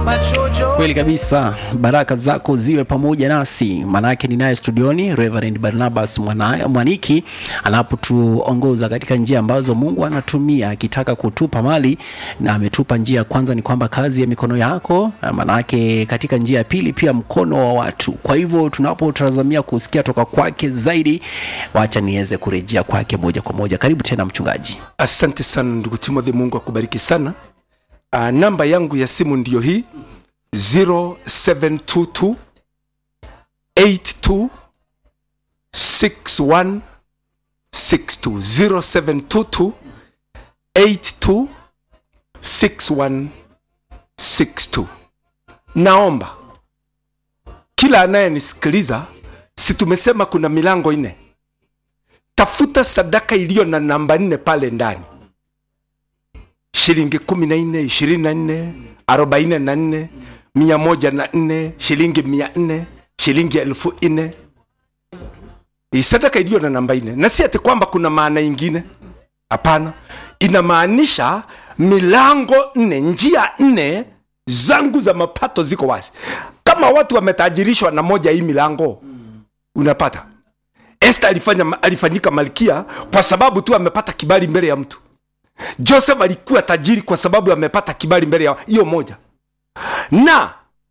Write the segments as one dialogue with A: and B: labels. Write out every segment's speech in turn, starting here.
A: Kweli kabisa, baraka zako ziwe pamoja nasi. Maanake ninaye studioni Reverend Barnabas Mwana- Mwaniki anapotuongoza katika njia ambazo Mungu anatumia akitaka kutupa mali, na ametupa njia ya kwanza ni kwamba kazi ya mikono yako, maanake katika njia ya pili pia mkono wa watu. Kwa hivyo tunapotazamia kusikia toka kwake zaidi, wacha niweze kurejea kwake moja kwa moja. Karibu tena mchungaji.
B: Asante sana ndugu Timothy, Mungu akubariki sana. Uh, namba yangu ya simu ndiyo hii 0722 82 61 62 0722 82 61 62. Naomba kila anayenisikiliza, si tumesema kuna milango nne? Tafuta sadaka iliyo na namba nne pale ndani shilingi kumi na nne ishirini na nne arobaini na nne mia moja na nne shilingi mia nne shilingi elfu nne Hii sadaka iliyo na namba nne na si ati kwamba kuna maana ingine hapana inamaanisha milango nne njia nne zangu za mapato ziko wazi kama watu wametajirishwa na moja hii milango unapata Esther alifanya, alifanyika malkia kwa sababu tu amepata kibali mbele ya mtu joseph alikuwa tajiri kwa sababu amepata kibali mbele ya hiyo moja na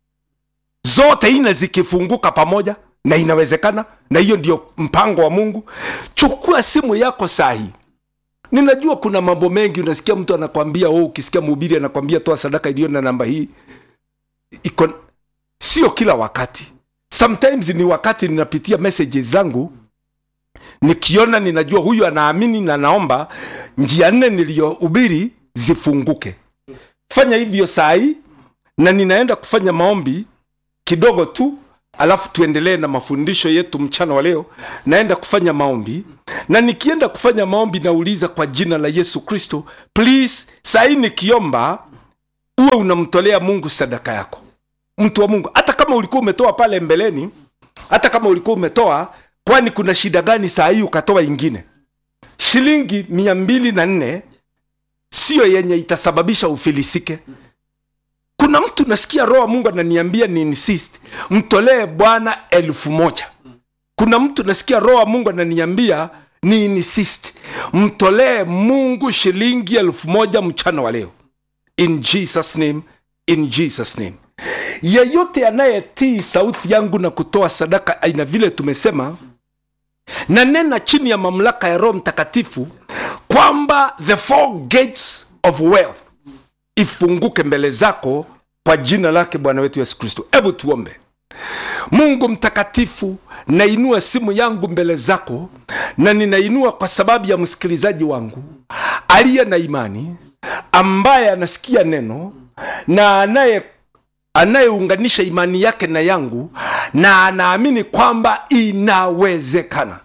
B: zote ine zikifunguka pamoja na inawezekana na hiyo ndio mpango wa mungu chukua simu yako sahi ninajua kuna mambo mengi unasikia mtu anakwambia oh, ukisikia mhubiri anakwambia toa sadaka iliyo na namba hii iko sio kila wakati sometimes ni wakati ninapitia messages zangu nikiona ninajua huyu anaamini na naomba njia nne niliyohubiri zifunguke fanya hivyo saa hii na ninaenda kufanya maombi kidogo tu alafu tuendelee na mafundisho yetu mchana wa leo naenda kufanya maombi na nikienda kufanya maombi nauliza kwa jina la yesu kristo please saa hii nikiomba uwe unamtolea mungu sadaka yako mtu wa mungu hata kama ulikuwa umetoa pale mbeleni hata kama ulikuwa umetoa kwani kuna shida gani saa hii ukatoa ingine shilingi mia mbili na nne siyo yenye itasababisha ufilisike kuna mtu nasikia roho wa mungu ananiambia ni insist mtolee bwana elfu moja kuna mtu nasikia roho wa mungu ananiambia ni insist mtolee mungu shilingi elfu moja mchana wa leo in jesus name in jesus name yeyote anayetii sauti yangu na kutoa sadaka aina vile tumesema na nena chini ya mamlaka ya roho mtakatifu kwamba the four gates of wealth ifunguke mbele zako kwa jina lake bwana wetu yesu kristo hebu tuombe mungu mtakatifu nainua simu yangu mbele zako na ninainua kwa sababu ya msikilizaji wangu aliye na imani ambaye anasikia neno na anaye anayeunganisha imani yake na yangu na anaamini kwamba inawezekana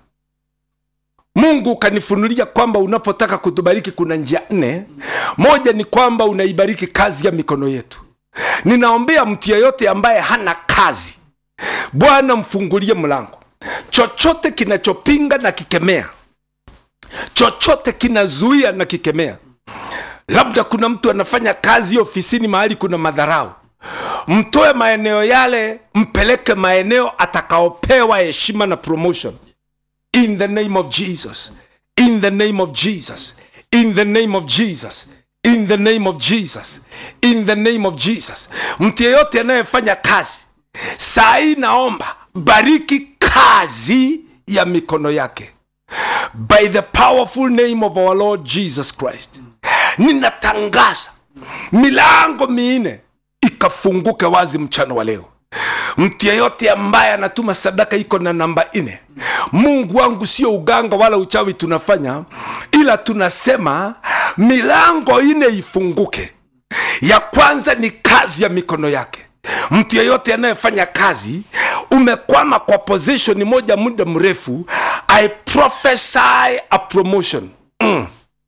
B: mungu ukanifunulia kwamba unapotaka kutubariki kuna njia nne moja ni kwamba unaibariki kazi ya mikono yetu ninaombea mtu yeyote ambaye hana kazi bwana mfungulie mlango chochote kinachopinga na kikemea chochote kinazuia na kikemea labda kuna mtu anafanya kazi ofisini mahali kuna madharau mtoe maeneo yale mpeleke maeneo atakaopewa heshima na promotion in the name of jesus in the name of jesus in the name of jesus in the name of jesus in the name of jesus mtu yeyote anayefanya kazi saa hii naomba bariki kazi ya mikono yake by the powerful name of our lord jesus christ ninatangaza milango minne ikafunguke wazi mchana wa leo mtu yeyote ambaye anatuma sadaka iko na namba nne mungu wangu sio uganga wala uchawi tunafanya ila tunasema milango ine ifunguke ya kwanza ni kazi ya mikono yake mtu yeyote anayefanya kazi umekwama kwa position moja muda mrefu i prophesy a promotion mm.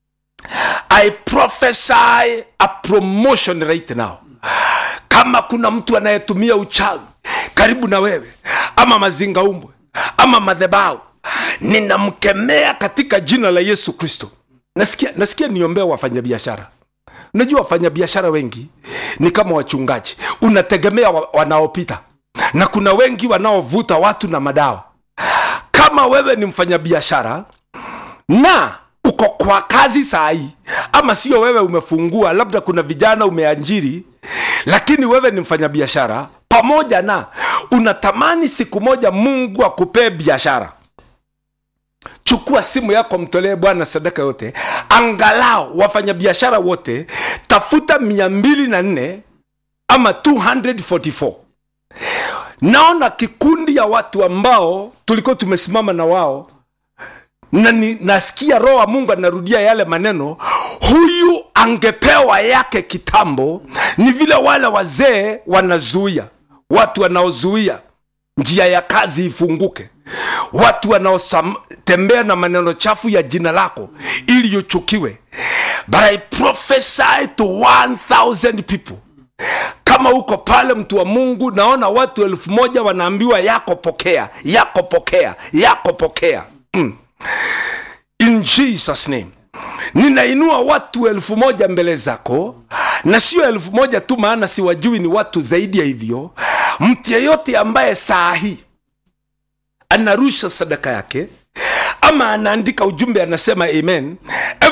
B: i prophesy a promotion right now kama kuna mtu anayetumia uchawi karibu na wewe ama mazingaumbwe ama madhebau ninamkemea katika jina la yesu kristo nasikia, nasikia niombea wafanyabiashara unajua wafanyabiashara wengi ni kama wachungaji unategemea wa, wanaopita na kuna wengi wanaovuta watu na madawa kama wewe ni mfanyabiashara na uko kwa kazi saa hii ama sio wewe umefungua labda kuna vijana umeajiri lakini wewe ni mfanyabiashara pamoja na unatamani siku moja mungu akupee biashara chukua simu yako mtolee bwana sadaka yote angalau wafanyabiashara wote tafuta mia mbili na nne ama 244 naona kikundi ya watu ambao tulikuwa tumesimama na wao na ni, nasikia roho wa mungu anarudia yale maneno huyu angepewa yake kitambo ni vile wale wazee wanazuia watu wanaozuia njia ya kazi ifunguke watu wanaotembea na maneno chafu ya jina lako ili uchukiwe but i prophesy to 1000 people kama uko pale mtu wa mungu naona watu elfu moja wanaambiwa yako pokea yako pokea yako pokea mm. in jesus name ninainua watu elfu moja mbele zako na sio elfu moja tu maana siwajui ni watu zaidi ya hivyo mtu yeyote ambaye saa hii anarusha sadaka yake ama anaandika ujumbe anasema amen